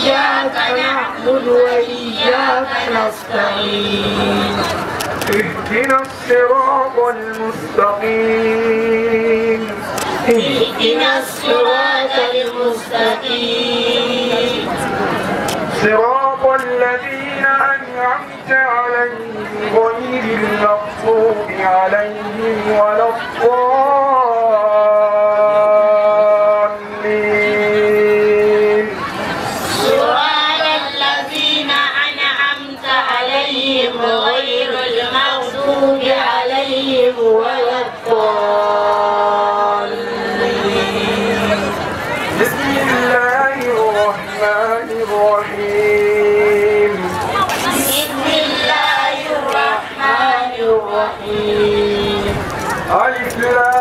إياك نعبد وإياك نستعين اهدنا الصراط المستقيم اهدنا الصراط المستقيم صراط الذين أنعمت عليهم غير المغضوب عليهم ولا الضالين صراط الذين أنعمت عليهم غير المغضوب عليهم ولا الضالين بسم الله الرحمن الرحيم بسم الله الرحمن الرحيم ألف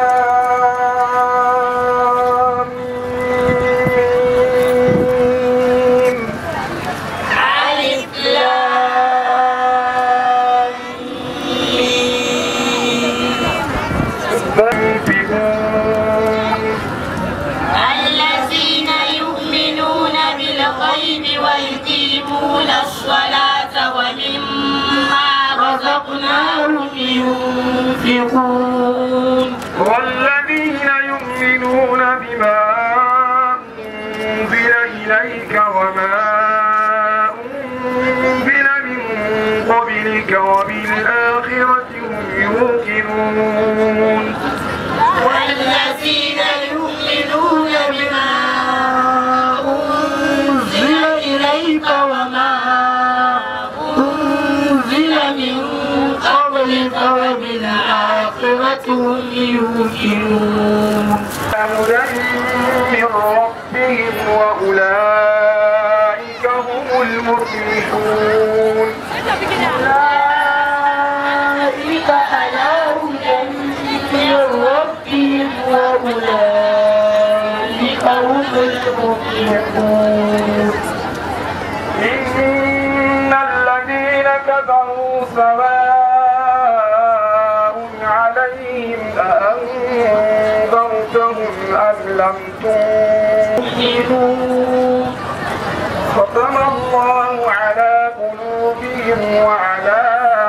لام ميم. ألف لام ميم. فانفقون الذين يؤمنون بالغيب ويقيمون الصلاة ومما رزقناهم ينفقون والذين يؤمنون بما أنزل إليك وما أنزل من قبلك وبالآخرة هم يوقنون والذين يؤمنون بما أنزل إليك وما أنزل من قبلك وبالآخرة هم يوقنون هدى من ربهم وأولئك هم المفلحون أولئك على هدى من ربهم وأولئك هم المفلحون إن الذين كفروا سواء عليهم أأنذرتهم أم لم تنذرهم ختم الله على قلوبهم وعلى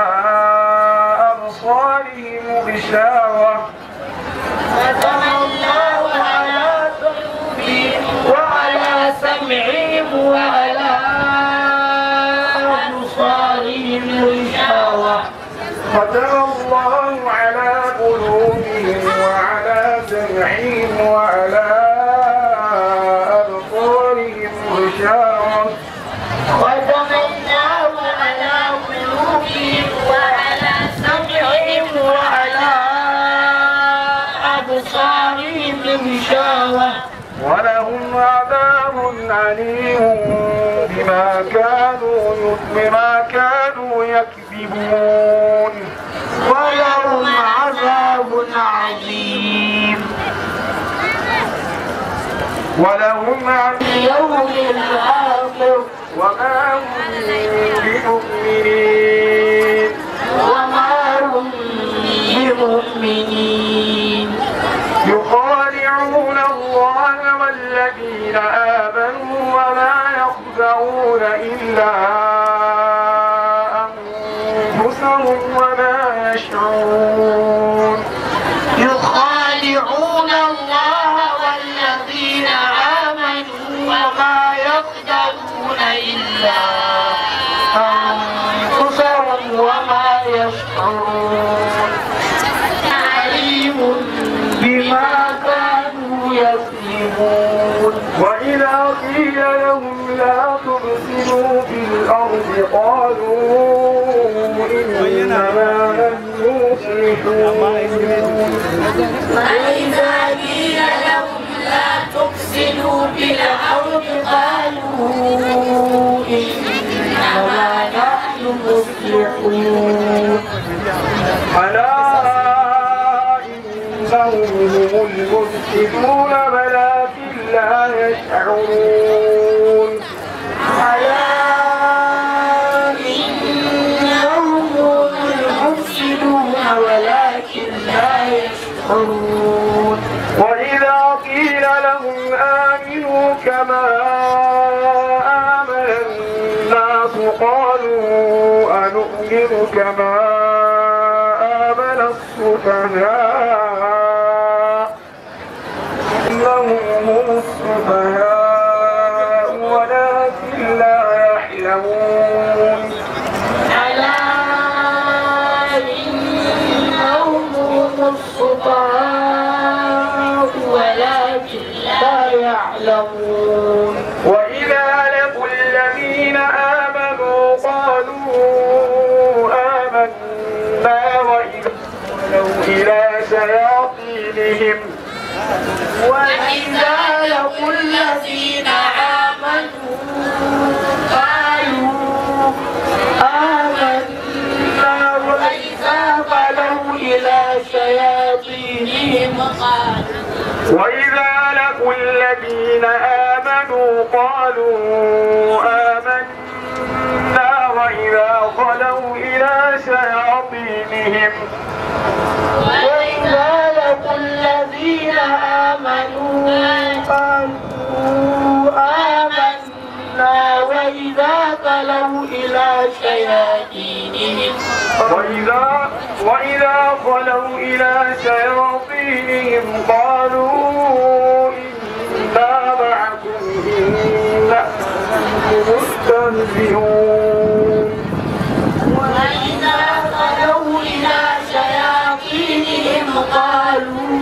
أبصارهم غشاوة ختم الله على قلوبهم وعلى سمعهم وعلى أبصارهم غشاوة ختم الله على قلوبهم وعلى سمعهم وعلى أبصارهم غشاوة ختم الله على قلوبهم وعلى سمعهم وعلى أبصارهم غشاوة ولهم عذاب عليم بما كانوا بما كانوا يكذبون ولهم عذاب عظيم ولهم عذاب اليوم الآخر وما هم بمؤمنين وما هم بمؤمنين يخادعون الله والذين آمنوا وما يخدعون إلا أنفسهم وما يشعرون يخادعون الله والذين آمنوا وما يخدعون إلا أنفسهم وما يشعرون عليم بما كانوا يكذبون وإذا قيل لهم لا تفسدوا في الأرض قالوا إنما نحن مصلحون وإذا قيل لهم لا تفسدوا في الأرض قالوا إنما نحن مصلحون ألا إنهم هم المفسدون ولكن لا يشعرون ألا إنهم هم المفسدون ولكن لا يشعرون وإذا قيل لهم آمنوا كما قالوا أنؤمن كما آمن السفهاء إنهم هم السفهاء ولكن لا يعلمون ألا إنهم هم السفهاء ولكن لا يعلمون وإذا لقوا الذين آمنوا قالوا آمنا وإذا خلوا إلى شياطينهم وإذا لقوا الذين آمنوا قالوا آمنا وإذا خلوا إلى شياطينهم قالوا وإذا لقوا الذين آمنوا قالوا آمنا وإذا خلوا إلى شياطينهم وإذا لقوا الذين آمنوا قالوا آمنا وإذا خلوا إلى شياطينهم وإذا وإذا خلوا إلى شياطينهم قالوا إنا معكم إنا مستهزئون وإذا خلوا إلى شياطينهم قالوا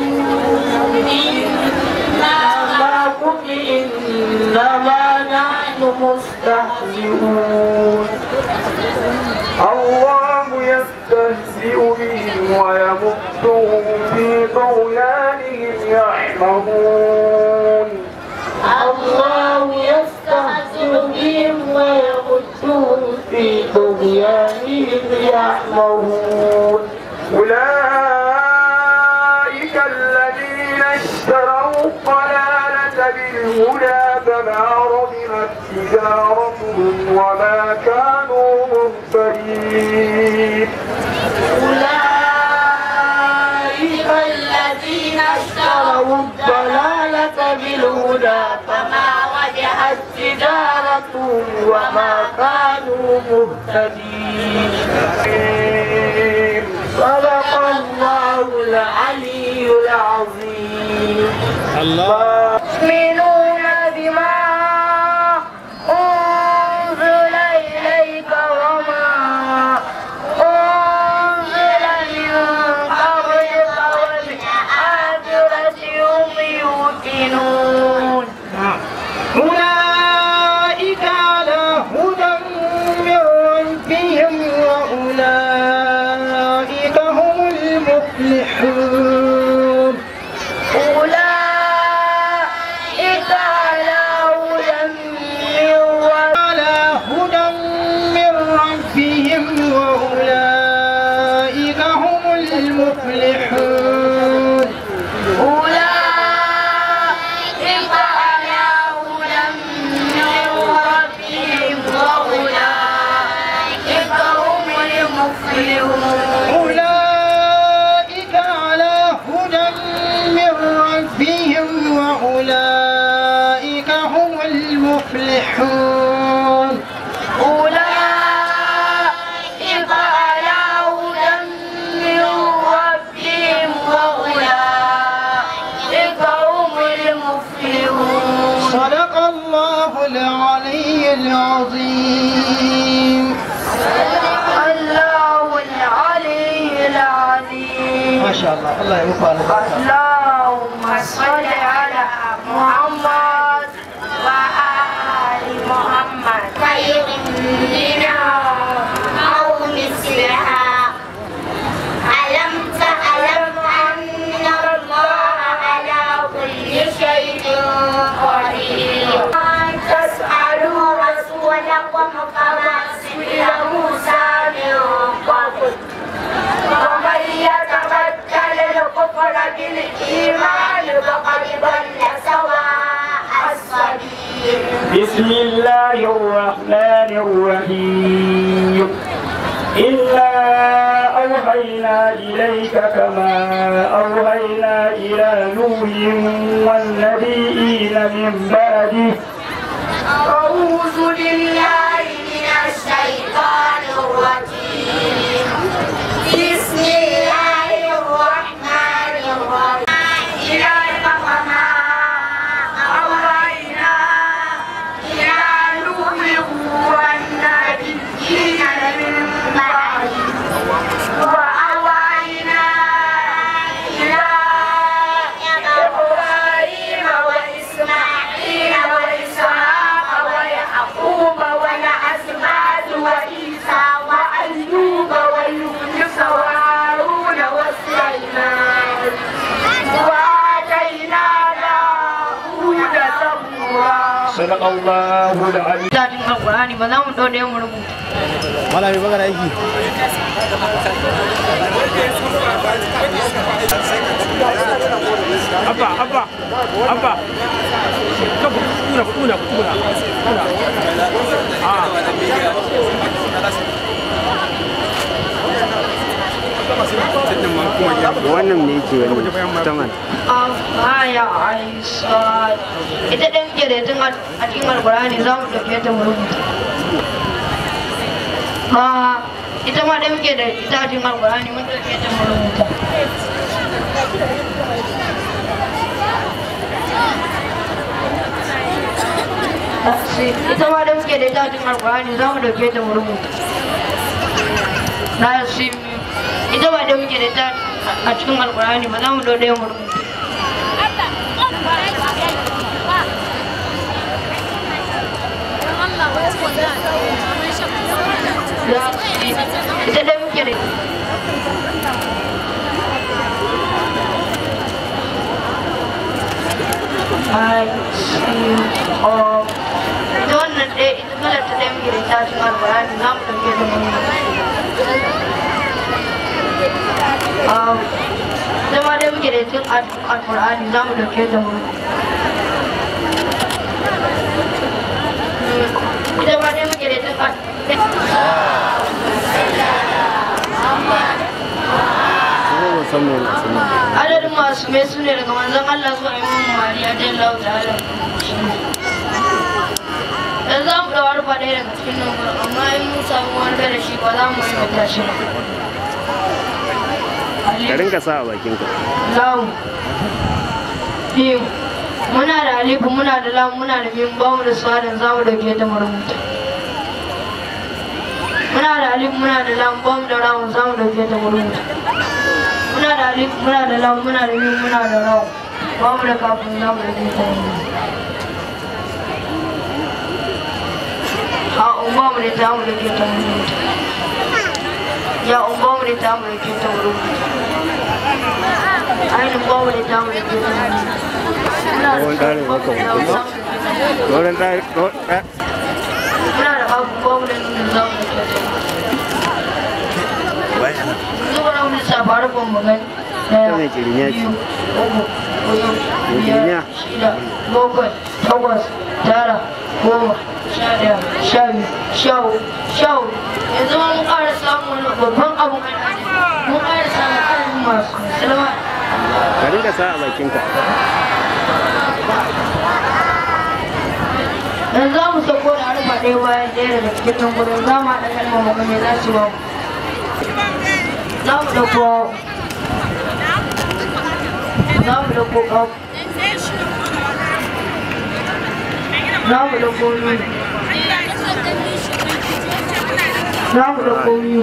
إنا معكم إنما نحن مستهزئون الله يستهزئ بهم ويمدهم في طغيانهم يعمهون الله يستهزئ بهم ويمدهم في طغيانهم يعمهون أولئك الذين اشتروا الضلالة بالهدى فما ربحت تجارتهم وما كانوا مهتدين أولئك الذين اشتروا الضلالة بالهدى فما رجحت تجارتهم وما كانوا مهتدين صدق الله العلي العظيم يؤمنون بما أنزل إليك وما أنزل من قبلك وبالآخرة هم يوقنون أولئك على هدى من ربهم وأولئك هم المفلحون أولئك على هدى من ربهم على هدى من ربهم وأولئك هم المفلحون أولئك على هدى من ربهم وأولئك هم المفلحون أولئك على هدى من ربهم وأولئك هم المفلحون أولئك على هدى من ربهم وأولئك هم المفلحون صدق الله العلي العظيم الله العلي العظيم ما شاء الله الله يوفقك اللهم صل على محمد وآل محمد خير منا أو مثلها ألم تعلم أن الله على كل شيء قدير أن تسألوا رسولكم كما سئل موسى من قبل ومن يتبدل الكفر بالإيمان فقد ضل سواء السبيل بسم الله الرحمن الرحيم إنا أوحينا إليك كما أوحينا إلى نوح والنبيين من بعده أعوذ بالله من الشيطان صدق الله العلي Datin Alƙur'ani ba za mu ɗauɗe mu rubuta. malami magana aiki Abba, Abba, Abba. Kan ku tuna, ku tuna, ku tuna. Tuna. Ah. wannan ne yake wani taman Aya Aisha. Ita ɗan ke da tun a cikin Alƙur'ani za mu ɗauke ta mu rubuta. Ha, ita ma ɗan ke da ita a cikin Alƙur'ani mun ɗauke ta mu rubuta. Ita ma ɗan ke da ita a cikin Alƙur'ani za mu ɗauke ta mu rubuta. Na shi ita ba da muke da ita a cikin Alƙur'ani ba za mu ɗauke mu rubuta. ita dai muke da I see of ita wannan ɗaya ita kalar ta ɗaya muke da ita cikin alƙur'ani za mu ɗauke da mun ita ma dai muke da ita cikin alƙur'ani za mu ɗauke da mun ita ma dai muke da ita kuma ba san mai nasu ne adadin masu mai su ne daga manzon Allah zuwa imam Mali a jan lau da ala yanzu za mu ɗaura rufa ɗaya daga cikin nan gurin amma in mun samu wani bai da shi ba za mu yi mata shi ba ka rinka sa a bakinka lamu biyu muna da alifu muna da lamu muna da min ba mu da suwadan za mu dauke ta marubuta muna da alifu muna da lamu ba mu da ramu za mu dauke ta marubuta muna da alifu muna da lamu muna da min muna da ramu ba mu da kafin za mu dauke ta marubuta ha un ba mu da ta mu dauke ta marubuta ya un ba mu da ta mu dauke ta marubuta ainihin ba mu da ta mu dauke ta marubuta Wani ƙarin haka hukuma? wurin ɗa- ɗo- ɗa- muna da abubuwan da nuna za mu da zuwa na wani safaru ban mu gani daya mai kirinya ce. biyu uku hudu Mai kirinya? biyar shida bakwai takwas tara goma sha daya sha biyu sha uku sha hudu yanzu ma mun ƙara samun wani babban abun al'adu mun ƙara samun adadin masu salama ka rinka sa a bakinka yanzu za mu sauko da harfa ɗaya bayan ɗaya daga cikin nan gudun za mu haɗa kalmar mu ga me za su ba mu za mu ɗauko za mu ɗauko ƙaf za mu ɗauko miyu za mu ɗauko miyu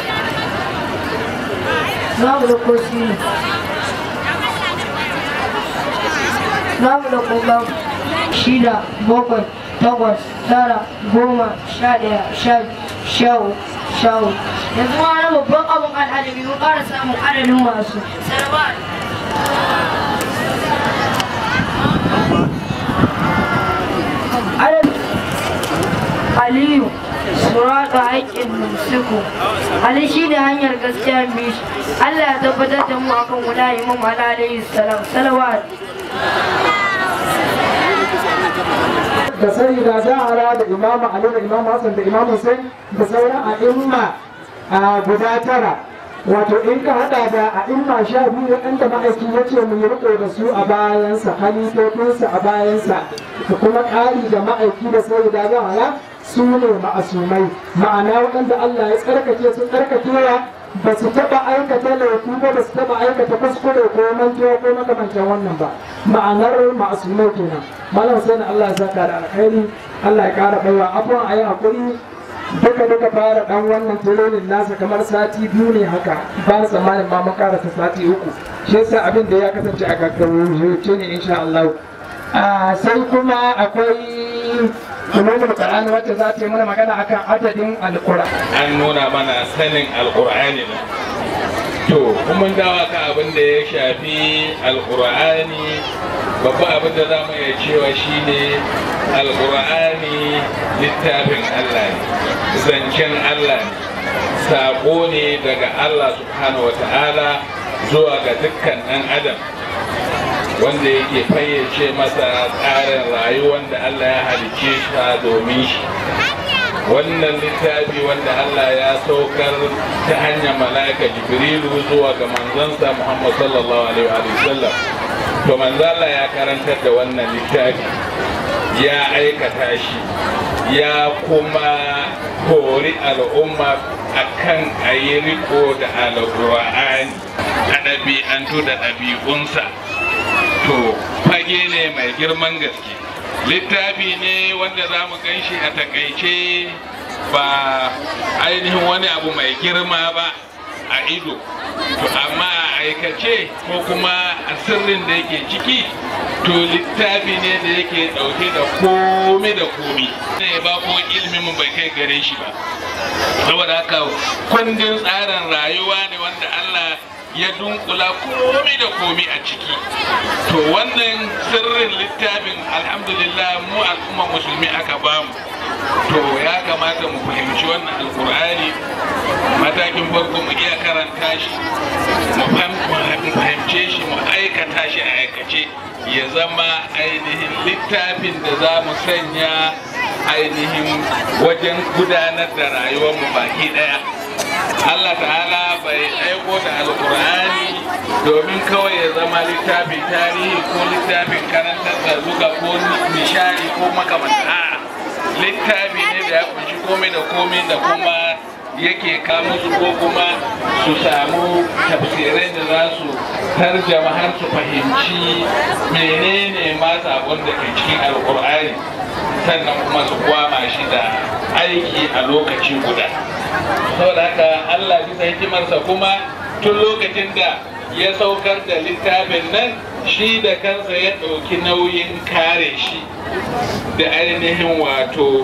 za mu ɗauko sinu za mu ɗauko ƙaf shida bakwai takwas tara goma sha ɗaya sha biyu sha uku sha huɗu yanzu ma wani babban abun al'adabi mun ƙara samun adadin masu sarwa adadin aliyu surata haƙƙin nusuku ali shi ne hanyar gaskiya bishi allah ya tabbatar da mu akan guda imam ala alayhi salam salawat da sai da zahara da imamu ali da imamu hassan da imamu hussein da sauran a'imma a guda tara wato in ka hada da a'imma sha biyu waɗanda ma'aiki ya ce mu yi riko da su a bayansa halifofinsa a bayansa da kuma ƙari da ma'aiki da sai da zahara su ne ma'asumai ma'ana waɗanda allah ya tsarkake su tsarkakewa ba su taɓa aikata laifi ba ba su taɓa aikata kuskure ko mantuwa ko makamancin wannan ba ma'anar ma'asumai kenan malam sai Allah ya saka da alkhairi Allah ya ƙara baiwa abuwan a yi haƙuri duka duka fara ɗan wannan tironin nasa kamar sati biyu ne haka ba tsammanin ma mun karasa sati uku shi yasa abin da ya kasance a gaggauce ne insha Allah Ah, sai kuma akwai ulumul qur'ani wacce za ta yi mana magana akan adadin alqur'ani an nuna mana sanin alkur'ani ne to kuma dawa ka abin da ya shafi alkur'ani babban abin da za mu iya cewa shine alkur'ani littafin allah ne zancen allah ne saƙo ne daga allah subhanahu wa ta'ala zuwa ga dukkan ɗan adam wanda yake fayyace masa tsarin rayuwar da allah ya halicce shi domin shi wannan littafi wanda Allah ya saukar ta hanyar mala'ika jibrilu zuwa ga manzansa Muhammad sallallahu alaihi wa sallam to manzala ya karantar da wannan littafi ya aikata shi ya kuma hori al'umma akan a yi riko da alƙur'ani a ɗabi'antu da ɗabi'unsa to fage ne mai girman gaske littafi ne wanda za mu gan shi a takaice ba ainihin wani abu mai girma ba a ido to amma a aikace ko kuma a sirrin da yake ciki to littafi ne da yake dauke da komi da komi ne ba ko ilimin mu bai kai gare shi ba saboda haka kundin tsarin rayuwa ne wanda Allah ya dunkula komi da komi a ciki to wannan sirrin littafin alhamdulillah mu al'umma musulmi aka bamu to ya kamata mu fahimci wannan alkur'ani matakin farko mu iya karanta shi mu fahimce shi mu aikata shi a aikace ya zama ainihin littafin da za mu sanya ainihin wajen gudanar da rayuwarmu baki daya Allah ta'ala bai aiko da alkur'ani domin kawai ya zama littafin tarihi ko littafin karantar da zuga ko nishari ko makamanta littafi ne da ya kunshi komai da komai da kuma yake kamo su ko kuma su samu tafsirai da za su tarjama har su fahimci menene ma sabon da ke cikin alkur'ani sannan kuma su kwama shi da aiki a lokaci guda saboda haka allah bisa hikimarsa kuma tun lokacin da ya saukar da littafin nan shi da kansa ya ɗauki nauyin kare shi da ainihin wato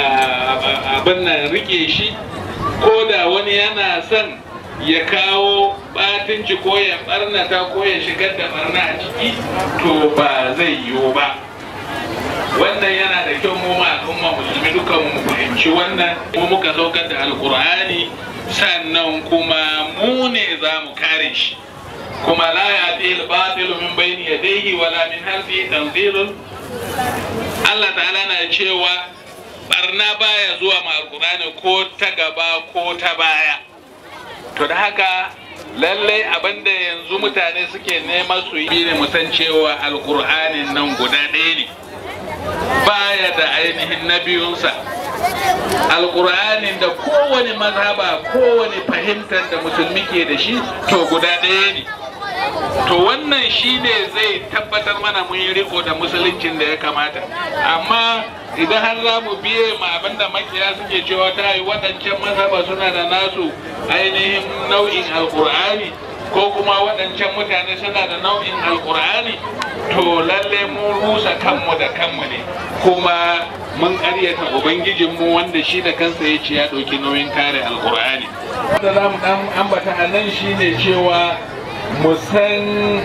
abin nan rike shi ko da wani yana son ya kawo batunci ko ya barnata ko ya shigar da barna a ciki to ba zai yiwu ba wannan yana da kyau mu ma al'umma musulmi dukan mu fahimci wannan mu muka saukar da alkur'ani sannan kuma mu ne za mu kare shi kuma la ya'ti al-batil min bayni yadayhi wala min halfihi tanzilun Allah ta'ala na cewa barna baya zuwa ma alkur'ani ko ta gaba ko ta baya to da haka lallai abinda yanzu mutane suke nema su yi ne musan cewa alkur'anin nan guda ɗaya ne baya da ainihin na biyunsa alkur'anin da kowane mazhaba kowane fahimtar da musulmi ke da shi to guda ɗaya ne to wannan shine zai tabbatar mana mun yi riko da musuluncin da ya kamata amma idan har za mu biye ma abinda makiya suke cewa ta yi waɗancan mazhaba suna da nasu ainihin nau'in alkur'ani ko kuma waɗancan mutane suna da nau'in alkur'ani to lalle mun rusa kanmu da kanmu ne kuma mun ƙaryata ubangijinmu wanda shi da kansa ya ce ya ɗauki nauyin kare alkur'ani da za mu ɗan ambata a nan shine cewa mu san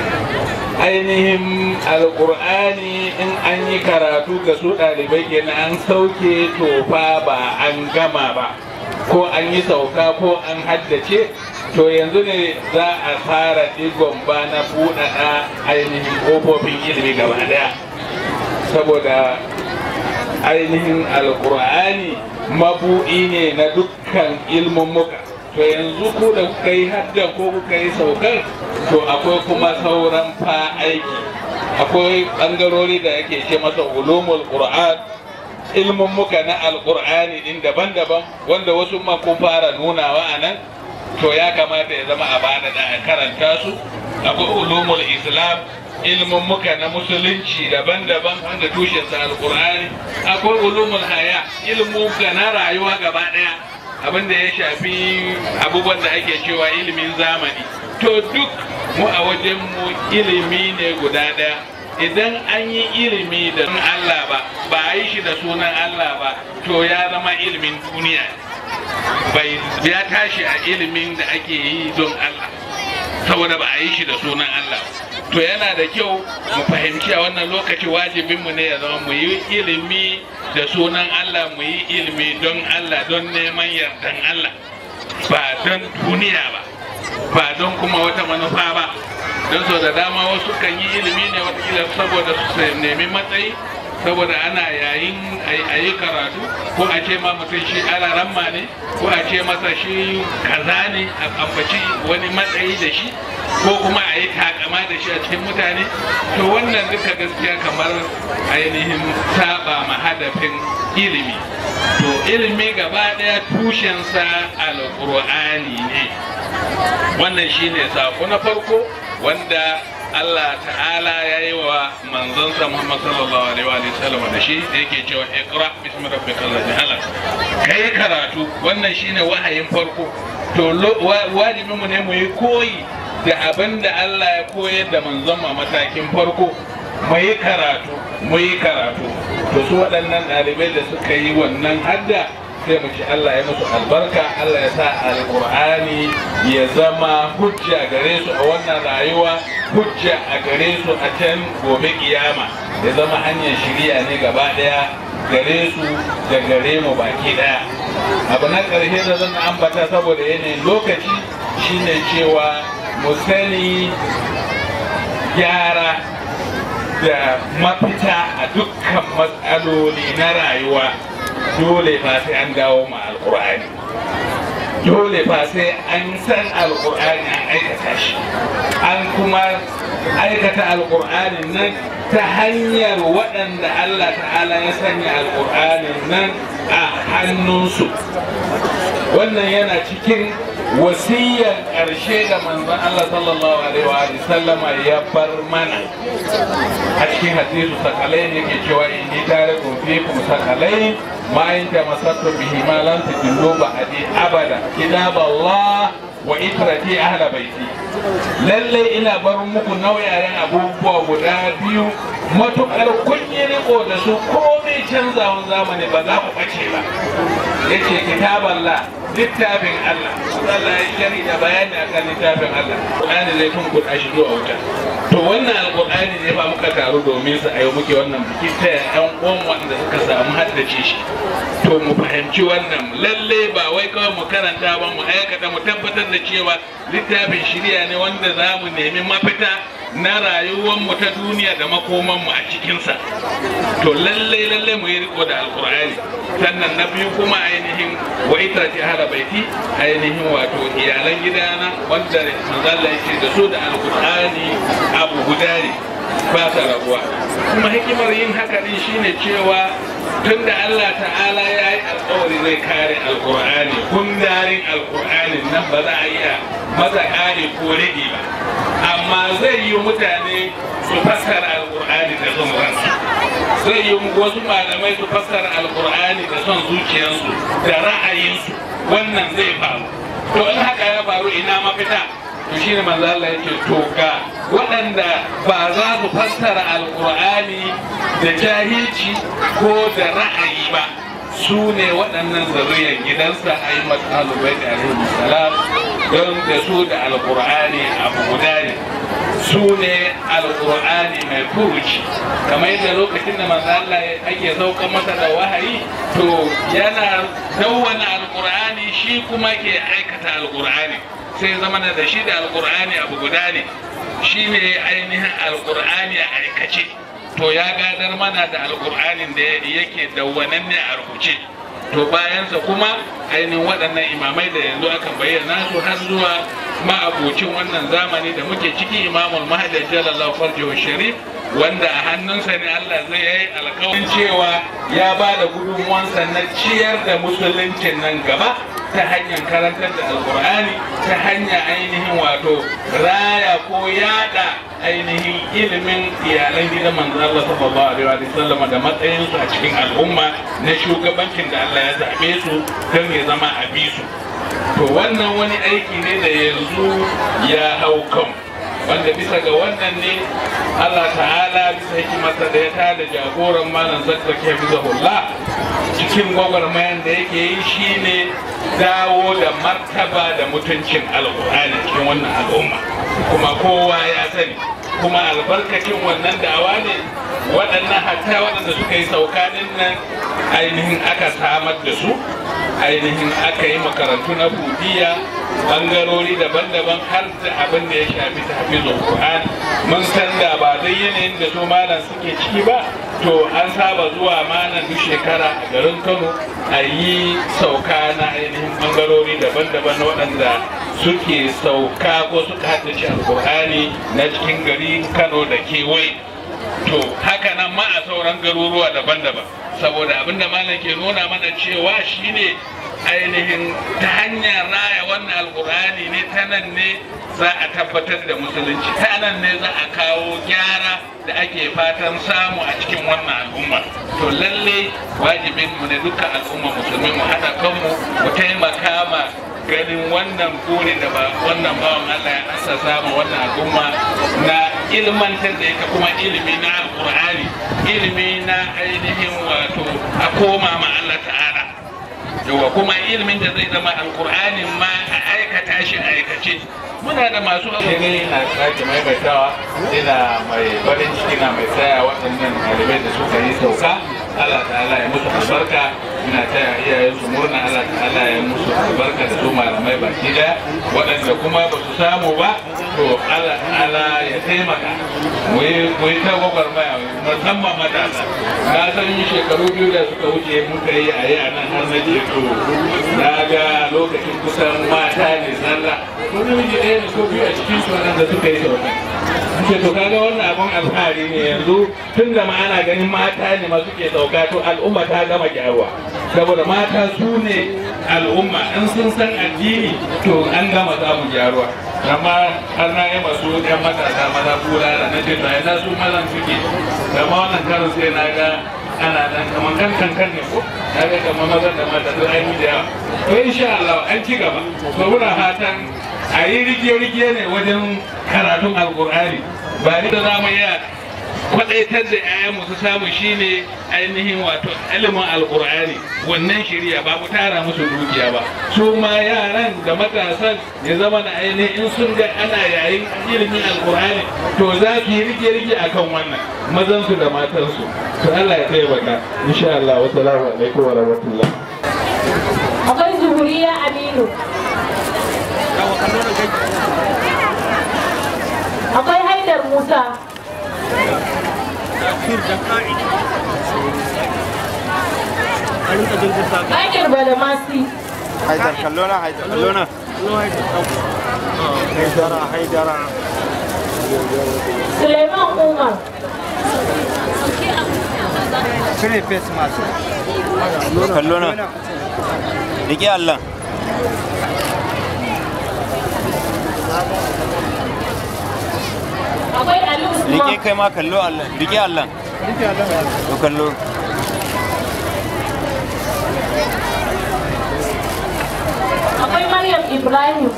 ainihin alkur'ani in an yi karatu ga su ɗalibai kenan an sauke tofa ba an gama ba ko an yi sauka ko an haddace to yanzu ne za a fara digon ba na buɗaɗa ainihin ƙofofin ilimi gaba ɗaya saboda ainihin alkur'ani mabuɗi ne na dukkan ilmin muka to yanzu ku da kuka yi haddan ko kuka yi saukar to akwai kuma sauran fa aiki akwai ɓangarori da ake ce masa ulumul qur'an ilmin muka na alkur'ani din daban-daban wanda wasu ma kun fara nunawa a nan to ya kamata ya zama a bada da a karanta su akwai ulumul islam ilmin muka na musulunci daban-daban wanda tushensa alkur'ani akwai ulumul haya ilmin muka na rayuwa gaba daya abinda ya shafi abubuwan da ake cewa ilimin zamani to duk mu a wajen mu ilimi ne guda daya idan an yi ilimi da Allah ba ba a yi shi da sunan Allah ba to ya zama ilimin duniya bai ya tashi a ilimin da ake yi don Allah saboda ba a yi shi da sunan Allah to yana da kyau mu fahimci a wannan lokaci wajibinmu ne ya zama mu yi ilimi da sunan Allah mu yi ilimi don Allah don neman yardan Allah ba don duniya ba ba don kuma wata manufa ba don so da dama wasu kan yi ilimi ne watakila saboda su nemi matsayi saboda ana yayin a yi karatu ko a ce ma mutum shi alaramma ne ko a ce masa shi kaza ne a ambaci wani matsayi da shi ko kuma a yi takama da shi a cikin mutane to wannan duka gaskiya kamar ainihin saba ma hadafin ilimi to ilimi gaba daya tushensa alƙur'ani ne wannan shine sako na farko wanda Allah ta'ala ya yi wa manzansa Muhammad sallallahu alaihi wa sallam da shi da yake cewa iqra bismi rabbikal ladhi khalaq kai karatu wannan shine wahayin farko to wajibin mu ne mu yi koyi da abin da Allah ya koyar da manzon ma matakin farko mu yi karatu mu yi karatu to su waɗannan ɗalibai da suka yi wannan hadda sai mu ci Allah ya musu albarka Allah ya sa alƙur'ani ya zama hujja gare su a wannan rayuwa hujja a gare su a can gobe kiyama ya zama hanyar shirya ne gaba ɗaya gare su da gare mu baki ɗaya abu na ƙarshe da zan ambata saboda yanayin lokaci shine cewa mu sani gyara da mafita a dukkan matsaloli na rayuwa dole fa sai an dawo ma alkur'ani dole fa sai an san alkur'ani an aikata shi an kuma aikata alkur'ani nan ta hanyar waɗanda Allah ta'ala ya sanya alkur'ani nan a hannunsu wannan yana cikin wasiyar ƙarshe da manzon Allah sallallahu alaihi wa sallama ya bar mana a cikin hadisu sakalai ne ke cewa in ni tare kun fi kun sakalai ma in ta masattu bihi ma lam tajillu ba'di abada kitab Allah wa itrati ahla baiti lalle ina bar muku nauyayen abubuwa guda biyu matukar kun yi riko da su komai canzawan zamani ba za ku ɓace ba yace kitaballah littafin Allah Allah ya shari da bayani akan littafin Allah Qur'ani zai kun kuɗa shi zuwa wuta to wannan alƙur'ani ne ba muka taru domin su ayo muke wannan biki ta yan uwan wanda suka samu haddace shi to mu fahimci wannan lalle ba wai kawai mu karanta ba mu aikata mu tabbatar da cewa littafin shirya ne wanda za mu nemi mafita na rayuwar mu ta duniya da makoman mu a cikinsa to lalle lalle mu yi riko da alƙur'ani sannan na biyu kuma ainihin wa ita ce hada baiti ainihin wato iyalan gidana wanda manzala yake da su da alkur'ani abu guda ne ba sa rabuwa kuma hikimar yin haka din shine cewa tunda Allah ta'ala ya yi alkawari zai kare alkur'ani kundarin alkur'ani nan ba za a iya masa kare ko rage ba amma zai yi mutane su fassara alkur'ani da son ransu zai yi wasu malamai su fassara alkur'ani da son zuciyarsu da ra'ayinsu wannan zai faru to in haka ya faru ina mafita to shine manzo Allah yake to ga waɗanda ba za su fassara alkur'ani da jahilci ko da ra'ayi ba su ne waɗannan zuriyar gidansa a yi matsalubai da alaihi salam don da su da alkur'ani abu guda ne su ne alkur'ani mai furuci kamar yadda lokacin da manzo Allah ake saukan masa da wahayi to yana dawwana alkur'ani shi kuma ke aikata alkur'ani sai zama da shi da alkur'ani abu guda ne shi ne ainihin alkur'ani a aikace to ya gadar mana da alkur'anin da yake dawwananne a rubuce to bayansa kuma ainihin waɗannan imamai da yanzu aka bayyana su har zuwa ma'abucin wannan zamani da muke ciki imamul mahdi jalallahu farjihu sharif wanda a hannunsa ne Allah zai yi alkawarin cewa ya ba da gudunmuwansa na ciyar da musuluncin nan gaba ta hanyar karantar da alkur'ani ta hanyar ainihin wato raya ko yada ainihin ilimin iyalan gidan manzo Allah sallallahu alaihi wa sallam da matsayinsu a cikin al'umma na shugabancin da Allah ya zabe su don ya zama a bisu to wannan wani aiki ne da yanzu ya hau kan wanda bisa ga wannan ne Allah ta'ala bisa hikimarsa da ya tada jagoran malam zakzaki hafizahullah cikin gwagwarmayan da yake yi shine dawo da martaba da mutuncin alkur'ani cikin wannan al'umma kuma kowa ya sani kuma albarkacin wannan da'awa ne waɗannan hatta waɗanda suka yi saukanin nan ainihin aka samar da su ainihin aka yi makarantu na budiya bangarori daban-daban har da abin da ya shafi tafizul Qur'an mun san da ba dai yanayin da su malam suke ciki ba to an saba zuwa malam duk shekara a garin Kano a yi sauka na ainihin bangarori daban-daban waɗanda suke sauka ko suka haddace alkur'ani na cikin gari Kano da kewaye to haka nan ma a sauran garuruwa daban-daban saboda abinda malam ke nuna mana cewa shine ainihin ta hanyar raya wannan alkur'ani ne ta nan ne za a tabbatar da musulunci ta nan ne za a kawo gyara da ake fatan samu a cikin wannan al'umma to lalle wajibin mu ne dukkan al'umma musulmi mu haɗa kanmu mu taimaka ma ganin wannan buri da ba wannan bawan Allah ya assasa ma wannan al'umma na ilmantar da ita kuma ilimi na alkur'ani ilimi na ainihin wato a koma ma Allah ta'ala yawa kuma ilimin da zai zama alkur'anin ma a aikata shi a aikace muna da masu ne na sake maimaitawa ina mai farin ciki na mai tsaya waɗannan ɗalibai da suka yi sauka Allah ta'ala ya musu albarka ina taya iyayen su murna Allah ta'ala ya musu albarka da su malamai baki daya waɗanda kuma ba su samu ba to Allah ta'ala ya taimaka mu yi ta gwagwarmaya musamman matasa na san shekaru biyu da suka wuce muka yi a yi a nan har na ce to na ga lokacin kusan mata ne zalla ko namiji ɗaya ne ko biyu a cikin su waɗanda suka yi sauka ce to kaga wannan abun alfahari ne yanzu tun da ma ana ganin mata ne ma suke sauka to al'umma ta gama gyaruwa saboda mata su ne al'umma in sun san addini to an gama samun gyaruwa amma har na yi masu yan matasa maza bulala na ce to ai na su mazan suke amma wannan karin sai na ga ana nan kamar kan kankan ne ko na ga kamar mazan da mata duk an yi da yawa to insha Allah an ci gaba to muna fatan a yi rigiye-rigiye ne wajen karatun alkur'ani ba ni da za mu iya kwadaitar da 'ya'yanmu su samu shine ainihin wato ilimin alkur'ani wannan shirya ba mu tara musu dukiya ba su ma yaran da matasan ya zama da ainihin in sun ga ana yayin ilimin alkur'ani to za su yi rige-rige akan wannan mazan su da matan su to Allah ya taimaka insha Allah wa salamu alaikum wa rahmatullah akwai zuhuriya aminu akwai haidar musa Haidar Badamasi. haidar kallo na haidar kallo na haidara haidara Suleiman Umar. cire face mask kallo na rike Allah Akwai Ali rike Usman. kai ma kallo Allah rike Allah to kallo Akwai Maryam Ibrahim.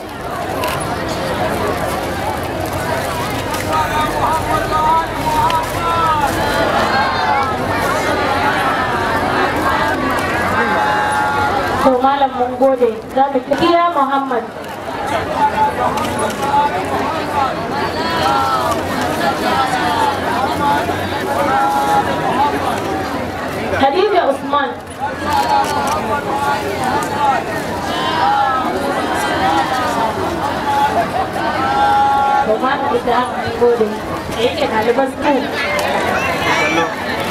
To malam mun gode za mu kira Muhammad. Khadija Usman. To malam ita mun gode. Da yake ɗaliban su kallo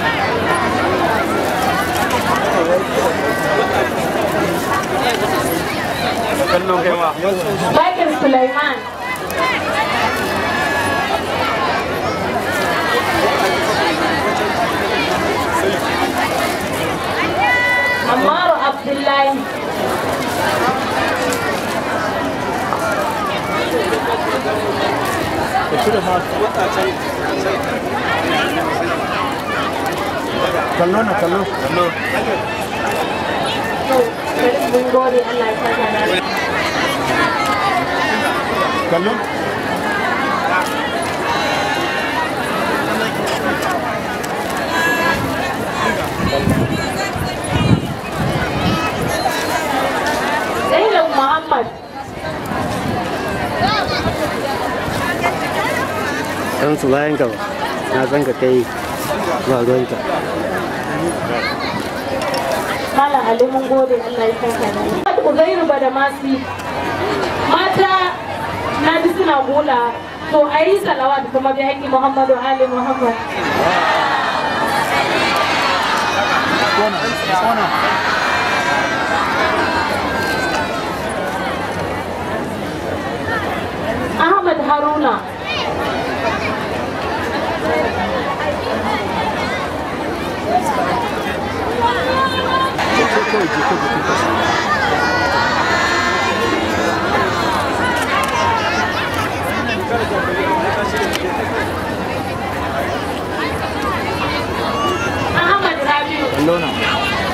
kallo kai ma Bakir Sulaiman. Ammaru Abdullahi. kallo na kallo kallo To, bari mun gode Allah ya saka da kallo san su bayan ka ba na san ka kai ba ruwanka Malam Ali mun gode Allah ya saka da ni. Uzairu ba da masi mata na ji suna gula to a yi salawat kuma bi haƙi Muhammadu Ali Muhammad. Ahmad Haruna Ahmad Rabiu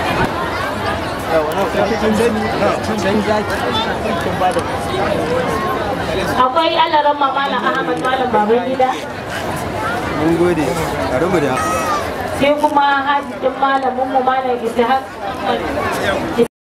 akwai alaran malam Ahmad malam baban gida mun gode a rubuta sai kuma hajjin malamin mu malam Ishaq